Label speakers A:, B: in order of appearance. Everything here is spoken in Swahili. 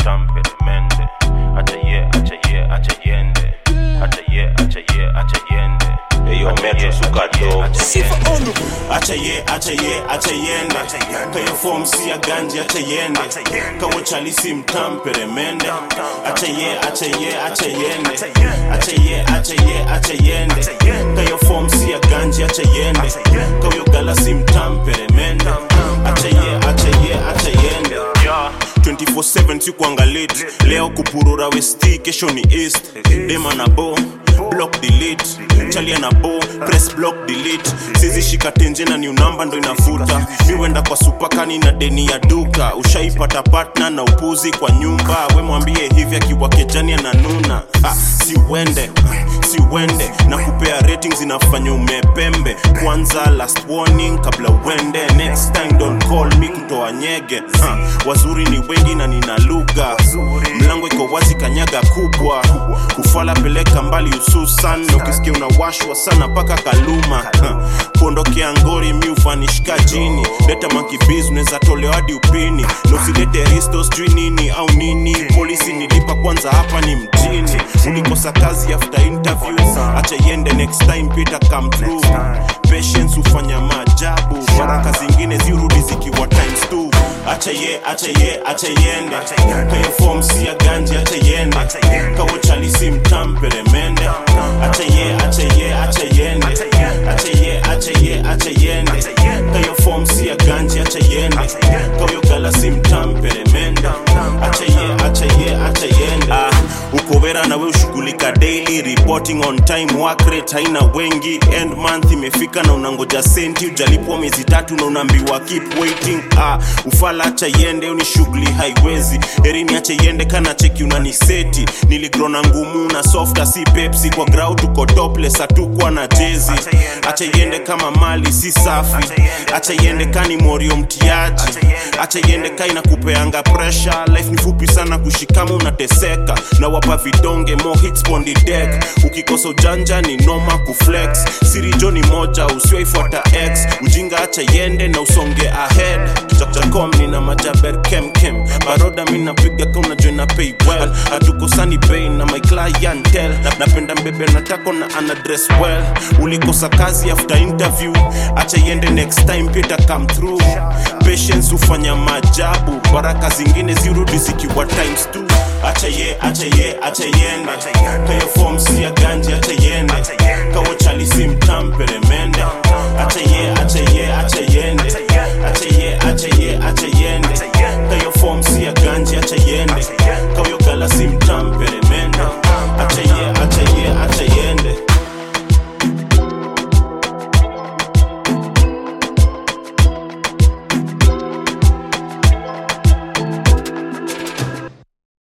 A: mtampere mende acha ye acha ye acha yende acha ye acha ye acha yende
B: Eyo
A: Acha
B: Metro
A: ye,
B: suka
A: acha ye,
B: dope.
A: acha yende.
C: acha ye acha ye acha yende kayo form si ya ganji acha yende kawo chalisi mtampere mende acha ye acha ye acha yende acha ye acha ye acha yende kayo form si ya ganji acha yende kawo galasi mtampere mende acha ye acha ye acha yende 24/7 sikuangalit leo kupurura westi kesho ni east dema na bo block delete chalia na bo press block delete sizi shika tenje na new number ndo inavuta miwenda kwa supakani na deni ya duka ushaipata partner na upuzi kwa nyumba we mwambie hivi akiwa kejani ananuna ah, si uende si uende na kupea ratings inafanya umepembe kwanza last warning kabla uende next time don't call me kutoa nyege ha, wazuri ni wengi na nina lugha mlango iko wazi kanyaga kubwa kufala peleka mbali hususan na ukisikia unawashwa sana mpaka kaluma ha, kuondokea ngori mi ufanishika jini leta makibiz unaweza tolewa hadi upini na usilete risto sijui nini au nini polisi nilipa kwanza hapa ni mjini ulikosa kazi after interview acha iende next time peter come through patience hufanya maajabu baraka zingine zirudi zikiwa times two acha ye acha ye acha yende kayo form si ya ganji acha yende kawo chalisi mtampere mende acha ye acha ye acha yende acha ye acha ye acha yende kayo form si ya ganji acha yende kawo galasi mtampere mende acha ye acha ye acha yende ah, uko vera na we ushughulika daily reporting on time work rate haina wengi end month imefika na unangoja senti ujalipwa miezi tatu na unaambiwa keep waiting ah, ufala acha yende uni shughuli haiwezi erini acha yende kana cheki unaniseti niligrona ngumu na softa si pepsi kwa grau tuko topless hatukwa na jezi acha yende kama mali si safi acha yende kani morio mtiaji acha yende ka inakupeanga pressure life ni fupi sana kushikama unateseka na wapa vidonge mo hits on the deck ukikosa ujanja ni noma kuflex siri jo ni moja usiwaifuata x ujinga acha yende na usonge ahead jakom nina majaber kemkem baroda mi napiga ka unajua na pay well hatukosani bei na my clientel napenda mbebe natako na ana dress well ulikosa kazi after interview acha yende next time pita come through patience hufanya maajabu baraka zingine zirudi zikiwa times two acha ye acha ye acha yende kayo form si ya ganji acha yende kawo chalisi mtampere mende acha ye